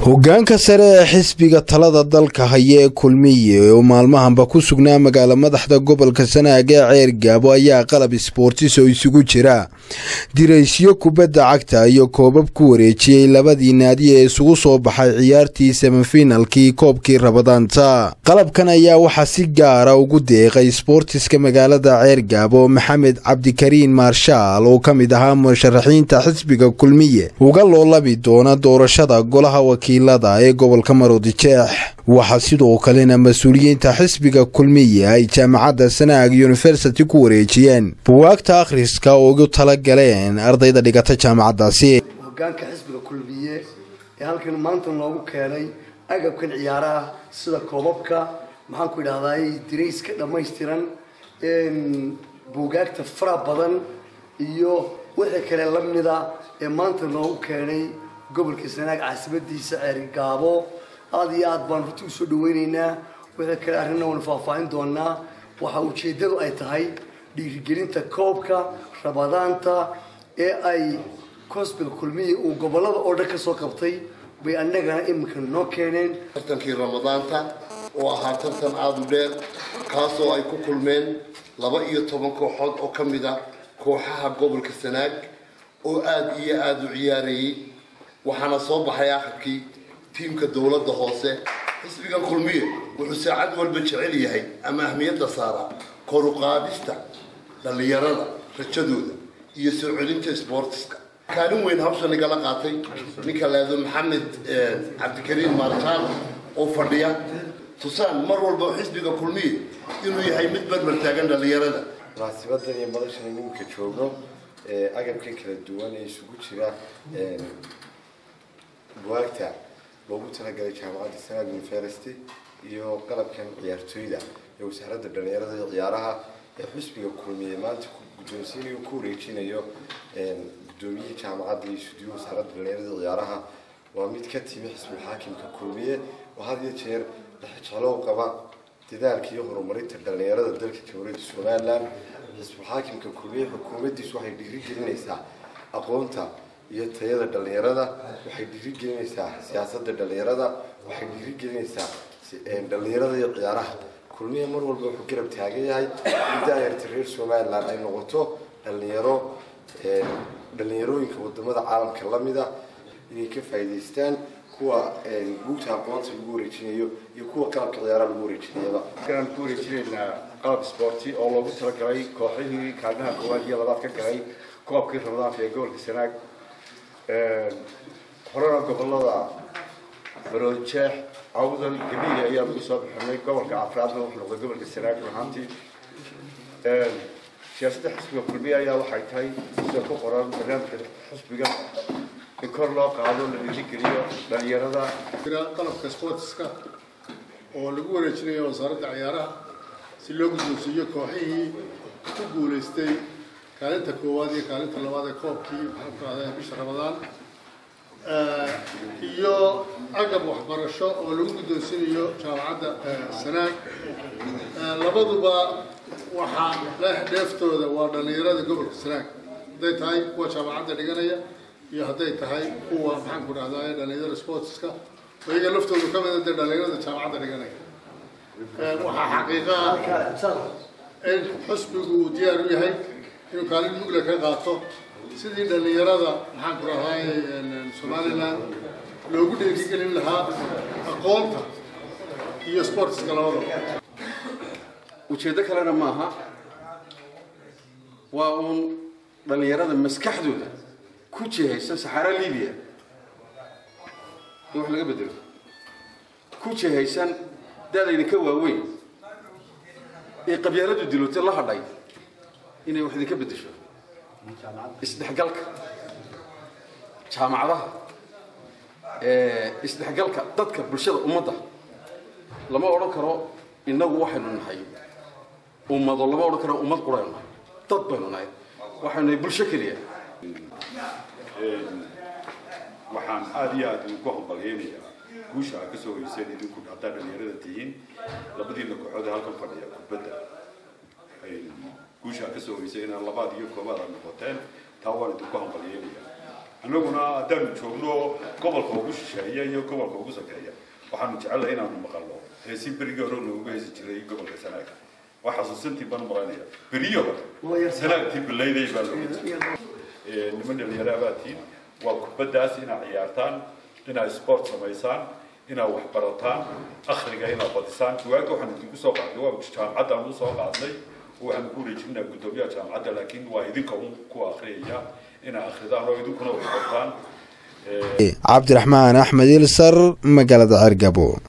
hogaanka sare ee xisbiga talada dalka haya ee kulmiye oo maalmahanba ku sugnaa magaala madaxda gobolka sanaag ee ceer gaabo ayaa qalab isboortis oo isugu jira diraysyo kubadda cagta iyo koobab ku wareejiyey labadii naadi ee isugu soo baxay ciyaartii semifinalkii koobkii rabadaanta qalabkan ayaa waxaa si gaara ugu deeqay isboortiska magaalada ceer gaabo maxamed cabdikariin maarshaal oo ka mid ahaa musharaxiinta xisbiga kulmiye uga loolabi doona doorashada golaha wakiilada ee gobolka maroodijeex waxaa sidoo kalena mas-uuliyiinta xisbiga kulmiye ay jaamacadda sanaag yunifersity ku wareejiyeen buwaagta akhriska oo ugu tala galeen ardayda dhigata jaamacaddaasi hogaanka xisbiga kulmiye ee halkan maanta loogu keenay agabkan ciyaaraha sida koobabka maxaan ku idhahdaay dirayska dhammaystiran buugaagta fara badan iyo wixii kale lamida ee maanta loogu keenay gobolka sanaag caasimadiisa ceerigaabo aada iyo aad baan runti usoo dhaweyneynaa wixii kale arrinna waynu faahfaahin doonaa waxa ujeeddadu ay tahay dhiirigelinta koobka rabadaanta ee ay cosbil kulmiya uu gobolada oo dhan ka soo qabtay bay annagana iminka noo keeneen tartankii ramadaanta oo ahaa tartan aada u dheer kaasoo ay ku kulmeen laba iyo toban kooxood oo ka mid a kooxaha gobolka sanaag oo aada iyo aada u ciyaarayay waxaana soo baxay akhirkii tiimka dowladda hoose xisbiga kulmiye wuxuu saacad walba jecel yahay ama ahmiyadda saara koruqaadista dhallinyarada rajadooda iyo soo celinta sboortiska kaalin weyn hawshan igala qaatay ninka leedo maxamed cabdikariin maarshaal oo fadhiya tusaan mar walba xisbiga kulmiye inuu yahay mid barbar taagan dhallinyarada munaasibadan iyo madashan iminka joogno agabkan kala duwan ee isugu jira buwaagta loogu talagalay jaamacadda sanaag university iyo qalabkan ciyaartooyda ee wasaaradda dhalinyarada iyo ciyaaraha ee xisbiga kulmiye maanta guddoonsiinayo ku wareejinayo guddoomiyihii jaamacadda iyo sudiyo wasaaradda dhalinyarada iyo ciyaaraha waa mid ka timi xisbul xaakimka kulmiye oo had iyo jeer dhexjeclow qaba dadaalka iyo horumarinta dhalinyarada dalka jamhuuriyadda somalilan xisbul xaakimka kulmiye xukuumaddiisu waxay dhiirigelinaysaa aqoonta iyo tayada dhalinyarada waxay dhiirigelinaysaa siyaasadda dhalinyarada waxay dhiirigelinaysaa dhalinyarada iyo ciyaaraha kulmiye mar walba wuxuu garab taagan yahay in daayarta reer somalilan ay noqoto dhalinyaro dhalinyarooyinka wadamada caalamka lamida inay ka faa'iidaystaan kuwa buugta aqoonta lagu wareejinayo iyo kuwa qalabka ciyaaraha lagu wareejinayaba aan ku wareejinaynaa qalab sporti oo loogu talagalay kooxihii kaalmaha koowaad iyo labaad ka galay koobkii ramadaanka ee gobolka sanaag horena gobolada maroodjeex awdal gabiile ayaa lagu soo bixinay gobolka afraadna wuxuu noqday gobolka sanaag ahaantii siyaasadda xisbiga kulmiye ayaa waxay tahay sida ku qoran barnaamijka xisbiga in kor loo qaado la dhiirigeliyo dhalinyarada qalabka sportiska oo lagu wareejinayo wasaaradda ciyaaraha si loo guddoonsiiyo kooxihii ku guulaystay kaalinta koowaad iyo kaalinta labaad ee koobkii maxaan ku ahday bisha ramadaan iyo agab waxbarasho oo lagu guddoonsinayo jaamacadda sanaag labaduba waxaa leh dheeftooda waa dhallinyarada gobolka sanaag hadday tahay kuwa jaamacadda dhiganaya iyo hadday tahay kuwa maxaan ku dhahdaa dhallinyarada sportiska oo iyaga laftoodu ka mida dee dhallinyarada jaamacadda dhiganaya waxaa xaqiiqa ah in xusbigu uu diyaar u yahay inuu kaalin mugla ka qaato sidii dhallinyarada maxaan ku dhahay somalilan loogu dhiirigelin lahaa aqoonta iyo sportiska labadaba ujeeddo kalena maaha waa uun dhallinyarada maskaxdooda ku jihaysan saxaara libiya in wax laga bedelo ku jihaysan da-dayna ka waaweyn ee qabyaaladu dilootay la hadhay inay wax idinka bedesho isdhexgalka jaamacadaha isdhexgalka dadka bulshada ummadda lama odhan karo innagu waxaynu nahay ummado lama odhan karo ummad quraynu nahay dad baynu nahay waxaynu nahay bulsho keliya waxaan aada iyo aada ugu hambalyeynayaa guusha aad kasoo hoyseen idinku haddaa dhalinyarada tihiin labadiina kooxood ee halkan fadhiya kubadda guusha aad kasoo hoyseen inaad labaad iyo koobaad aad noqoteen taa waan idinku hambalyeynayaa annaguna haddaanu joogno gobolka ugu shisheeya iyo gobolka ugu sakeeya waxaanu jecelnahay inaanu maqalno heesii berigii hore looga heesi jiray gobolka sanaaga waa xasuusantii baan maqlanaya beriyo hore sanaagtii bilayday baa looga jiray niman dhalinyaro abaatiin waa kubaddaas inaad ciyaartaan inaad sport samaysaan inaad wax barataan akhriga inaad badisaan duwaagga waxaan idinku soo qaadnay waa jaamacadda aan usoo qaadnay waxaan ku wareejinaa guddoomiyaha jaamacadda laakiin waa idinka un ku akhriyaya inaad akhridaan oo idinkuna wax bartaan cabdiraxmaan axmed ilsar magaalada ceergabo